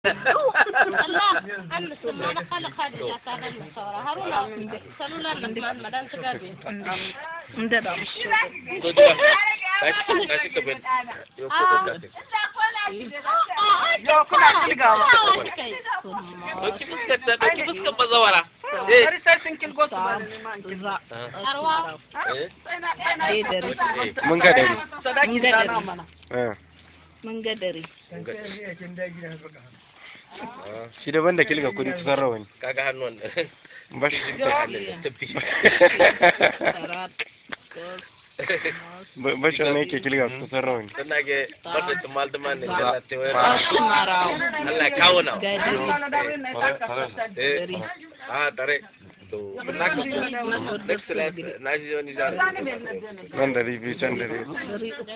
Allah an sun ma na kala kadi na sanar da saura haruna salular da man madan su gabe inda da ko duka kashi kashi ka ben yo ko ko kashi Yo, kuna kilgawa. to ki fuskar ta to ki fuskar bazawara Bari sai sun kilgo su ba ni ma in kilgo. arwa eh mun ga dare Sadaki da na mana. eh Mun ga dare. Ah, shi daban da kilga kudi kusan rawani kaga hannun da bashi tafi bashi ne yake kilga kusan rawani dan nage banda tumal tumal ne Allah te wayar Su marawo. Allah kawo na Gadi. eh ah tare to naka next class na ji wani jaro nan da ribi can da ribi Dari uku.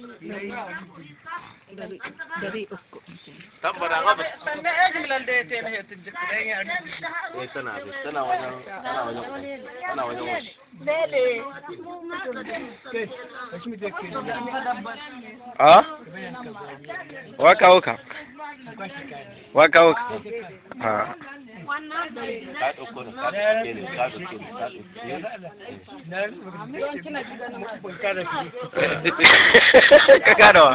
Dari dari uku. tambara ga ba Sanne ejin lan da ya tena hetin jiki dan ya eh tana tana wajen tana wajen tana wajen wasu a wa kawo ka wa kawo ka a ka dauko ne ka dauke ne ka dauke ne ka dauke ka gadawa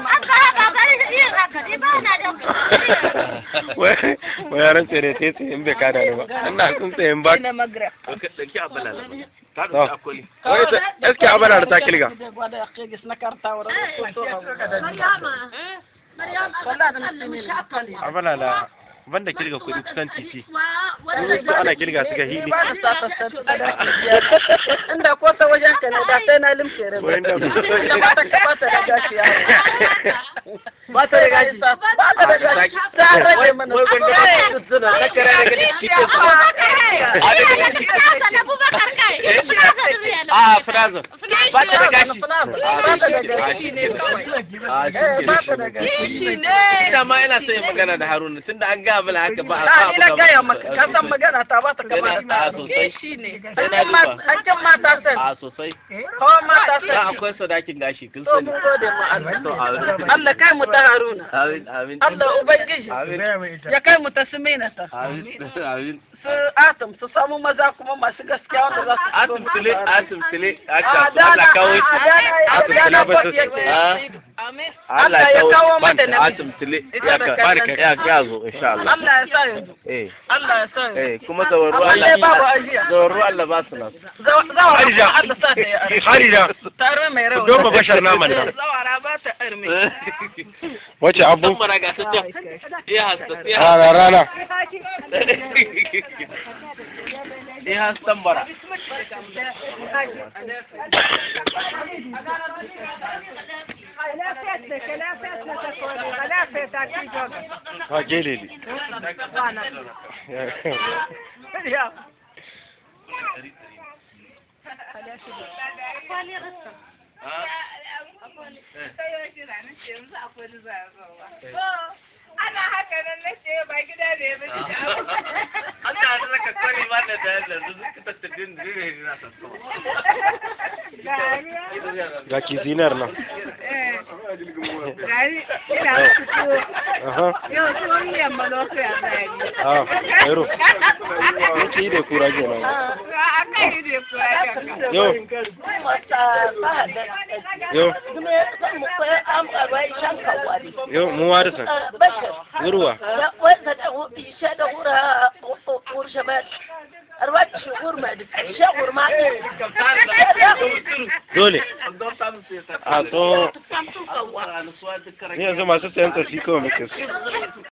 wai wai yaran tsere te tsaye in bai kada ni ba ina sun tsaye in ba Ina magra. ka dauki abala la ka dauki akwali wai ta eske abana da ta kilga Da gwada kegis na karta wa rasu to to. Wallahi da mutum ne na kali. abana da banda kilga kudi kusan titi su ana kilga su ga hili Ba da sata sata sadaki biyar. Inda ko ta wajen ka ne da sai na limke rai. Wai da- Da ba ta ba ta da gashi yawo. Ba ta da gashi. Ba ta da gashi. Ta rage mana. wai gwanda ba su suna na kare daga cikin su a frazo ba ta da gashi Ba ta da gashi ne kawai. a Eh, ba ta da shi gashi. ina ma ina son yin magana da Haruna tunda an ga mana haka ba a Na sa ina gaya maka, ka san magana ta ba ta kama Yana da a sosai. Shi ne. Yana duba. Hakkin mata sai. a sosai Kawai mata da sai. akwai sadakin gashi kun To sani mun gode ma Allah. to amin Allah kai mu ta Haruna. amin amin Allah Ubangiji amin ya kai mu ta Sumina ta. amin amin Su Atom su samu maza kuma masu gaskiya wanda za su asim tile asim tile A aka dana Allah kawo shi a Asim dana tile ba su- yake. Ah. Allah ya kawo mata ban namiji. asim tile Ita ya da ka kai barka nan. ya ya zo insha Allah Allah ya sa yanzu. eh Allah ya sa yanzu. eh kuma zawaru Amma dai babu Allah ajiya. zawaru Allah ba su nasu Zawara Harija. Allah sa ta yi arme. harida Tare mai rawa. don ba bashar naman nan Zawara ba ta arme. wace abu Tambara ga su can iya hasta iya rana rana iya hastan bara ha geleli ana haka nan na ce ba gida ne ba shi Allah ya saka kwari ba da da da su suka tattadin zire ne na sassawa ga kizinar nan gari ina muku tuwo aha yau tuwon miyan maloko ya zai ah ero yace yi da kura kenan a kan yi da kuwa ya yo yo yo mu warisa gurwa dole a to ni yanzu masu sayan tafi kawai muke su